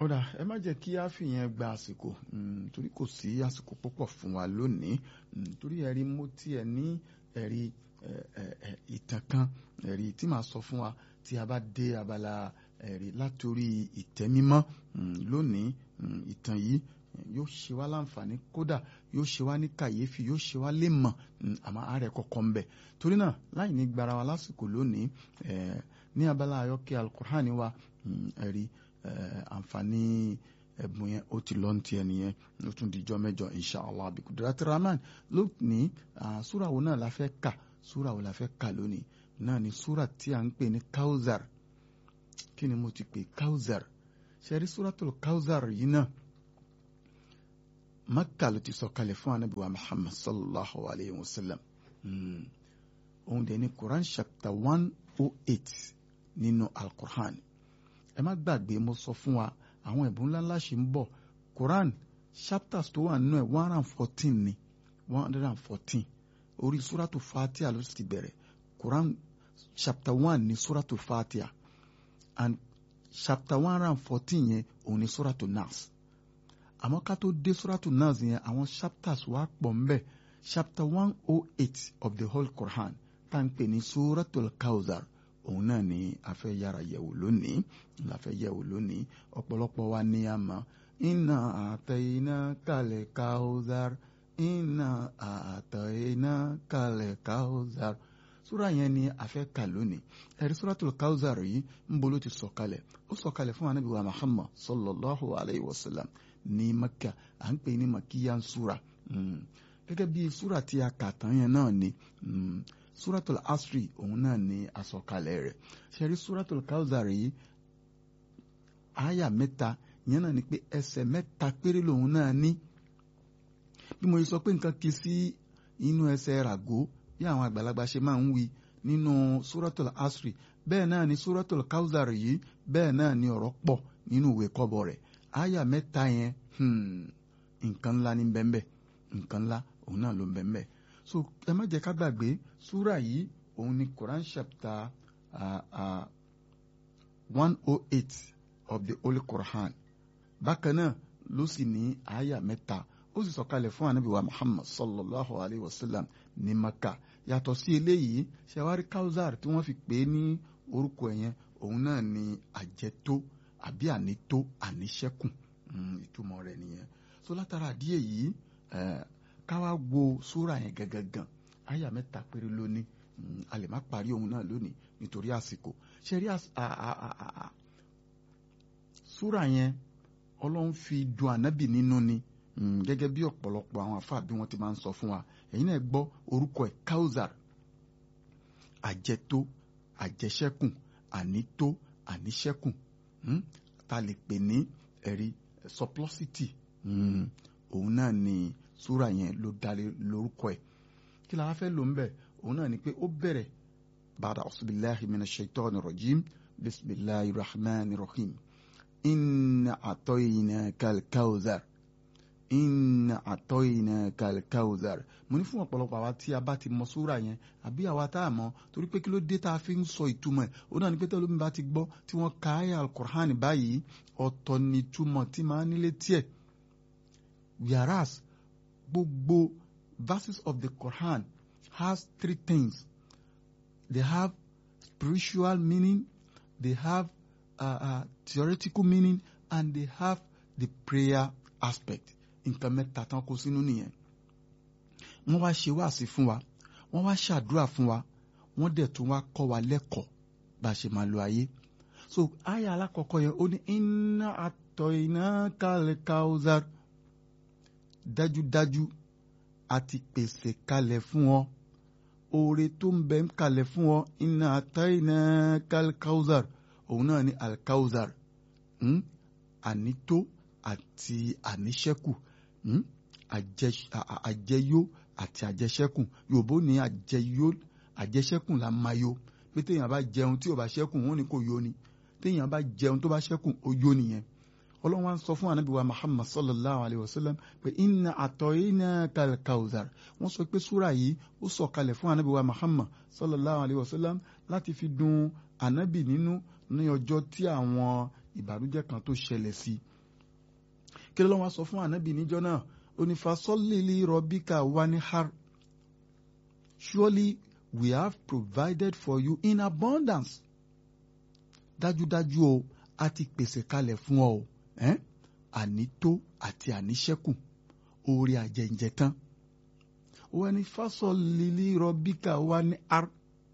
ọ̀dà ẹ má jẹ́ kí á fìyẹn gba àsìkò torí kò sí àsìkò púpọ̀ fún wa lónìí torí ẹ̀rí mo tiẹ̀ ní ẹ̀rí ìtàn kan ẹ̀rí tí màá sọ fún wa tí a bá dé abala ẹ̀rí látòrí ìtẹ́mímọ́ lónìí ìtàn yìí yóò ṣe wá láǹfààní kódà yóò ṣe wá ní kàyéfì yóò ṣe wá lè mọ̀ àmọ́ àárẹ̀ kọ̀ọ̀kan ń bẹ torí náà láì ní gbara wa lásìkò lónìí ní abala ayọ́kẹ́ alukur'ani wa ẹ̀rí àǹfààní ẹ̀bùn yẹn ó ti lọ ní tiẹ̀ nìyẹn ó tún dijọ́ mẹ́jọ inshallah bí kudrati rahman lónìí súra wo náà la fẹ́ kà súra wo la fẹ́ kà lónìí náà ni súra tí a ń pè ní kauzar kí ni mo ti pè kauzar ṣẹ́rí súratul kauzar yìí náà Makka ló ti sọ̀kalẹ̀ fún anabi wa Muhammad sallallahu alayhi wa sallam òun dẹ̀ ní Quran chapter one oh eight nínú al-Quran ẹ má gbàgbé mo sọ fún wa àwọn ẹ̀bùn ńláńlá ṣì ń bọ̀ Quran chapters tó wà nínú ẹ̀ one hundred and fourteen ni one hundred and fourteen orí suratu Fatiha ló ti bẹ̀rẹ̀ Quran chapter one ní suratu Fatiha and chapter one hundred and fourteen yẹn òun ní suratu Nas àmọ́ ká tó dé suratu Nas yẹn àwọn chapters wà pọ̀ ńbẹ̀ chapter one oh eight of the whole Quran tá n pè ní suratul Kawthar òun náà ni a fẹ́ yára yẹ̀wò lónìí la fẹ́ yẹ̀wò lónìí ọ̀pọ̀lọpọ̀ wa ní a mọ̀ inna àtẹ̀yìnà kalẹ̀ Kawthar inna àtẹ̀yìnà kalẹ̀ Kawthar súra yẹn ni a fẹ́ kà lónìí ẹ̀rí suratul Kawthar yìí ń bolo ti sọ̀kalẹ̀ ó sọ̀kalẹ̀ fún anabi wa Muhammad sallallahu alayhi wa sallam ní Makka à ń pè ní makiyan súra gẹ́gẹ́ bí súra tí a kà tán yẹn náà ni suratul asri òun náà ni àsọkalẹ̀ rẹ̀ ṣẹ́rí suratul Kawthar yìí àyà mẹ́ta yẹn náà ni pé ẹsẹ̀ mẹ́ta péré lòun náà ní bí mo sọ pé nǹkan kì í sí inú ẹsẹ̀ ràgó bí àwọn àgbàlagbà ṣe máa ń wí nínú suratul asri bẹ́ẹ̀ náà ni suratul Kawthar yìí bẹ́ẹ̀ náà ni ọ̀rọ̀ pọ̀ nínú ìwé kọ́bọ̀ rẹ̀ àyà mẹ́ta yẹn nǹkan ńlá ní bẹ́ẹ̀ nǹkan ńlá òun náà ló ń bẹ́ẹ̀ bẹ́ẹ̀ so ẹ má jẹ́ ká gbàgbé súrà yìí òun ni Quran chapter one oh eight of the Holy Quran bákan náà ló sì ní àyà mẹ́ta ó sì sọ̀kalẹ̀ fún anabi wa Muhammad sallallahu alayhi wa sallam ní Maka yàtọ̀ sí eléyìí ṣẹwárí Kawthar tí wọ́n fi pè é ní orúkọ ẹ̀yẹn òun náà ni àjẹtó àbí ànító àníṣẹ́kùn ìtumọ̀ rẹ̀ nìyẹn so látara àdíyẹ yìí káwá wo súra yẹn gangan àyà mẹ́ta péré lónìí a lè má parí ohun náà lónìí nítorí àsìkò ṣe rí súra yẹn ọlọ́run fi dùn ànábì nínú ni gẹ́gẹ́ bí ọ̀pọ̀lọpọ̀ àwọn àfáà bí wọ́n ti máa ń sọ fún wa ẹ̀yin náà gbọ́ orúkọ ẹ̀ Kawthar àjẹtó àjẹṣẹ́kùn ànító àníṣẹ́kùn ta lè pè ní ẹ̀rí surplusity òun náà ni súra yẹn ló dalé lórúkọ ẹ̀ kí la wá fẹ́ lò ń bẹ̀ òun náà ni pé ó bẹ̀rẹ̀ bàdà ọ̀sibìláhi mina shaitani rajim bisimilahi rahman rahim inna atoyina kalkawzar inna atoyina kalkawzar mo ní fún ọ̀pọ̀lọpọ̀ àwa tí a bá ti mọ súra yẹn àbí àwa tá a mọ̀ torí pé kí ló dé tá a fi ń sọ ìtumọ̀ ẹ̀ ó náà ní pé tẹ́lómi bá ti gbọ́ tí wọ́n ka ayé alukur'an báyìí ọ̀tọ̀ ni ìtumọ̀ tí máa nílé tiẹ̀ whereas gbogbo verses of the Quran has three things they have spiritual meaning they have uh, uh, theoretical meaning and they have the prayer aspect nǹkan mẹ́ta tán kó sínú nìyẹn wọ́n wá ṣe wáàsí fún wa wọ́n wá ṣàdúrà fún wa wọ́n dẹ̀ tún wá kọ́ wa lẹ́kọ̀ọ́ bá a ṣe máa lo ayé so àyà alákọ̀ọ́kọ́ yẹn ó ní inna atoynakal Kawthar dájúdájú a ti pèsè kalẹ̀ fún ọ oore tó ń bẹ ń kalẹ̀ fún ọ inna atoynakal Kawthar òun náà ni al-Kawthar ànító àti àníṣẹ́kù àjẹyó àti àjẹṣẹ́kù yòòbó ní àjẹyó àjẹṣẹ́kù la máa yó pé téèyàn bá jẹun tí ò bá ṣẹ́kù wọn ni kò yó ni téèyàn bá jẹun tó bá ṣẹ́kù ó yó nìyẹn ọlọ́run wa ń sọ fún anabi wa muhammad sallallahu alayhi wa sallam pé inna àtọ̀yìnà kalkawzar wọ́n sọ pé súra yìí ó sọ kalẹ̀ fún anabi wa muhammad sallallahu alayhi wa sallam láti fi dùn anabi nínú ní ọjọ́ tí àwọn ìbànújẹ́ kan tó ṣẹlẹ̀ sí kí ló wá sọ fún ànábì níjọ́ náà onífàsọ́lìlì rọ̀bíkà wanihar surely we have provided for you in abundance dájúdájú o a ti pèsè kalẹ̀ fún ọ o eh? ànító àti àníṣẹ́kù oore àjẹǹjẹ tán wọ́n ní fásọ̀lìlì rọ̀bíkà wanihar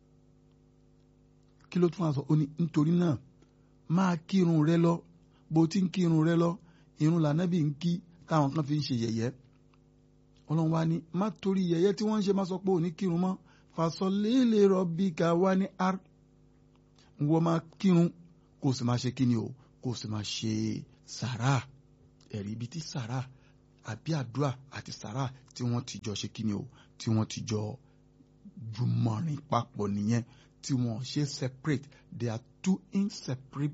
kí ló tún wá sọ ó ní nítorí náà máa kírun rẹ lọ bó ti ń kírun rẹ lọ irun lànàbì ń kí táwọn kan fi ń ṣe yẹ̀yẹ́ ọlọ́run wa ní má torí yẹ̀yẹ́ tí wọ́n ń ṣe má sọ pé òní kírun mọ́ fasọlélè rọbìkà wá ní r wọ́n máa kírun kó o sì máa ṣe kíni o kó o sì máa ṣe sàrà ẹ̀rí ibi tí sàrà àbí àdúrà àti sàrà tí wọ́n ti jọ ṣe kíni o tí wọ́n ti jọ jùmọ̀rìn papọ̀ nìyẹn tí wọ́n ṣe separate they are two inseparable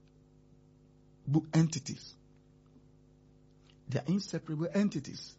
entities they are inseparable entities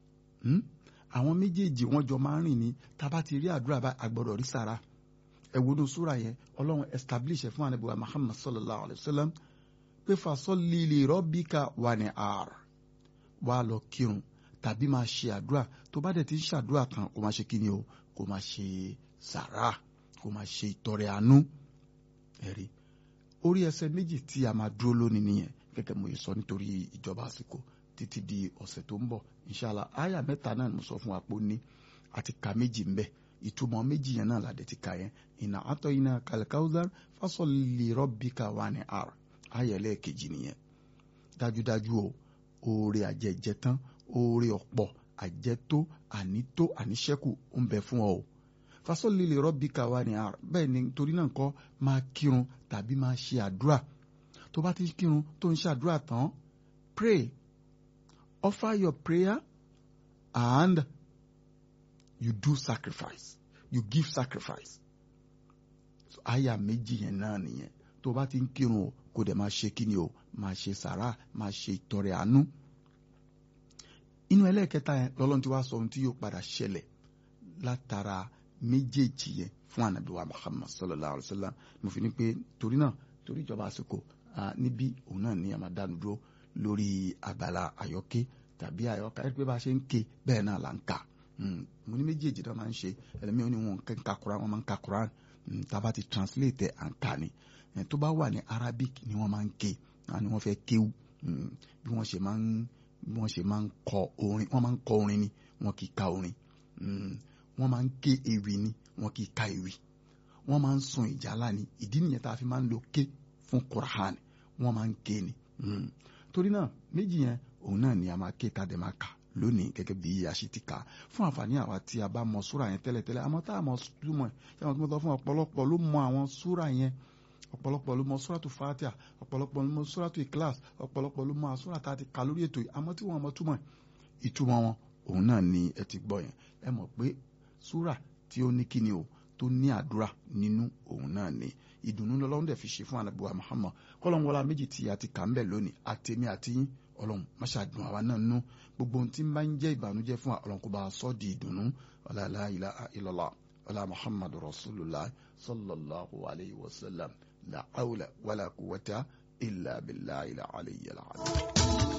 àwọn méjèèjì wọ́n jọ máa ń rìn ní tábà ti rí àdúrà bá àgbọ̀dọ̀ rí sàrà ẹ̀wọ̀nù súra yẹn ọlọ́run establish ẹ̀ fún ànábìwá muhammad sallallahu alayhi wa sallam pé fasalli li rabbika wanhar wà lọ kírun tàbí máa ṣe àdúrà tó bá dẹ̀ ti ń ṣàdúrà kan kó máa ṣe kí ni o kó máa ṣe sàrà kó máa ṣe ìtọrẹ àánú ẹ̀rí orí ẹsẹ̀ méjì tí a máa dúró lónìí nìyẹn gẹ́gẹ́ mo yẹ sọ nítorí ìjọba àsìkò títí di ọ̀sẹ̀ tó ń bọ̀ inshallah àyà mẹ́ta náà mo sọ fún wa pé ó ní àti ka méjì ń bẹ ìtumọ̀ méjì yẹn náà làdẹ̀ ti ka yẹn ìnà àtọ̀ iná kàlẹ́kàwùzà fasalli rabbika wanhar àyà ẹlẹ́ẹ̀kejì nìyẹn dájúdájú o oore àjẹjẹ tán oore ọ̀pọ̀ àjẹtó ànító àníṣẹ́kù ń bẹ fún ọ o fasalli li rabbika wanhar bẹ́ẹ̀ ni torí náà kọ́ máa kírun tàbí máa ṣe àdúrà tó bá ti kírun tó ń ṣàdúrà tán pray offer your prayer and you do sacrifice you give sacrifice so àyà méjì yẹn náà nìyẹn tó bá ti ń kírun o kó dẹ̀ máa ṣe kíni o máa ṣe sàrà máa ṣe ìtọrẹ àánú inú ẹlẹ́ẹ̀kẹta yẹn lọ́lọ́run ti wá sọ ohun tí yóò padà ṣẹlẹ̀ látara méjèèjì yẹn fún ànábì wa Muhammad sallallahu alayhi wa sallam mo fi ní pé torí náà torí ìjọba àsìkò níbí òun náà ní àmàdánu dúró lórí abala àyọké tàbí àyọká ẹ pé bá a ṣe ń ké bẹ́ẹ̀ náà là ń kà mo ní méjèèjì náà máa ń ṣe ẹlẹ́mìí ó ní wọn ń ka Quran wọn máa ń ka Quran tá a bá ti translate ẹ̀ à ń kà ni tó bá wà ní Arabic ni wọ́n máa ń ké ni wọ́n fẹ́ kéwú bí wọ́n ṣe máa ń bí wọ́n ṣe máa ń kọ orin wọ́n máa ń kọ orin ni wọ́n kì í ka orin wọ́n máa ń ké ewì ni wọ́n kì í ka ewì wọ́n máa ń sun ìjálá ni ìdí nìyẹn tá a fi máa ń lo ké fún Quran wọ́n máa ń ké ni torí náà méjì yẹn òun náà ni a máa ké tá a dẹ̀ máa kà lónìí gẹ́gẹ́ bí a ṣe ti kà fún àǹfààní àwa tí a bá mọ súrà yẹn tẹ́lẹ̀tẹ́lẹ̀ àmọ́ tá a mọ túmọ̀ ẹ̀ ṣé àwọn tó mọ̀ fún ọ̀pọ̀lọpọ̀ ló mọ àwọn súrà yẹn ọ̀pọ̀lọpọ̀ ló mọ súràtù Fatiha ọ̀pọ̀lọpọ̀ ló mọ súràtù Ikhlas ọ̀pọ̀lọpọ̀ ló mọ àsúrà tá a ti kà lórí ètò yìí àmọ́ tí wọ́n mọ túmọ̀ ìtumọ̀ wọn òun náà ni ẹ ti gbọ́ yẹn ẹ mọ̀ pé súrà tí ó ní kíni o tó ní àdúrà nínú òun náà ni ìdùnnú lọ́lọ́run dẹ̀ fi ṣe fún anabuwa Muhammad kọ́lọ́n wọlá méjì tí a ti kà ń bẹ̀ lónìí àtẹ̀mí àti yín ọlọ́run máṣá dùn àwa náà nú gbogbo ohun tí ń bá ń jẹ́ ìbànújẹ́ fún ọlọ́run kó bá a sọ di ìdùnnú ọlá la ilaha illallah ọlá Muhammadu rasulullah sallallahu alayhi wa sallam la hawla wala quwwata illa billahi al-aliyyil azim.